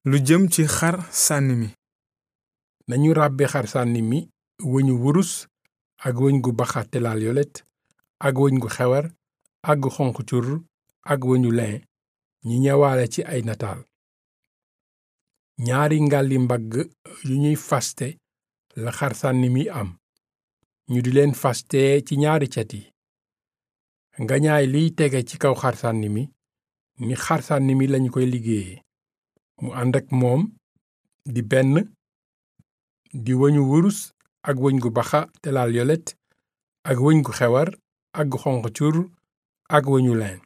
lu jëm ci xar sànni mi nañu ràbbe xar sànni mi wëñu wurus ak wëñ gu baxa te laal yolet ak wëñ gu xewar ak gu xonq cur ak wëñu lin ñi ñëwaale ci ay nataal ñaari ngalli mbagg yu ñuy faste la xar sànni mi am ñu di leen faste ci ñaari cet yi ngañaay liy tege ci kaw xar sànni mi ni xar sànni mi lañu koy liggéeye mu ànd ak moom di benn di wëñu wurus ak wëñ gu baxa te laal yolet ak wëñ gu xewar ak gu xonq cur ak wëñu lin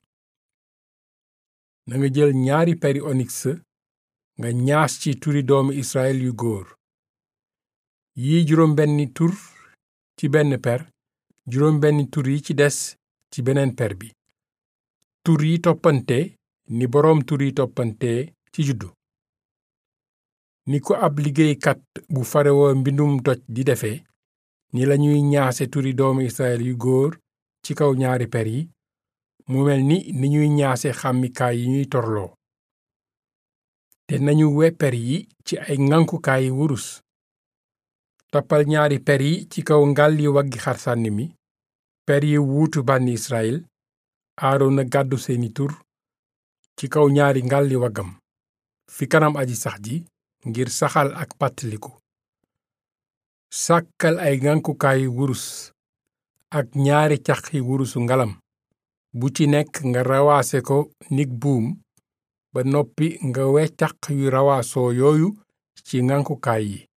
nanga jël ñaari peri onyx nga ñaas ci turi doomu Israël yu góor yi juróom benni tur ci benn per juróom benni tur yi ci des ci beneen per bi tur yi toppante ni boroom tur yi toppante ci juddu ni ko ab liggéeykat bu farewoo mbindum doj di defe ni lañuy ñaase turi doomu Israël yu góor ci kaw ñaari per yi mu mel ni ni ñuy ñaase xàmmikaay yi ñuy torloo te nañu we per yi ci ay ŋànkukaay wurus toppal ñaari per yi ci kaw ngal yi waggi xar sànni mi per yi wuutu bànni Israël Aarona gàddu seeni tur ci kaw ñaari ngalli waggam fi kanam aji sax ji ngir saxal ak pàttaliku sàkkal ay ŋànkukaay wurus ak ñaari caqi wurusu ngalam bu ci nekk nga rawaase ko nig buum ba noppi nga we caq yu rawaasoo yooyu ci ŋànkukaay yi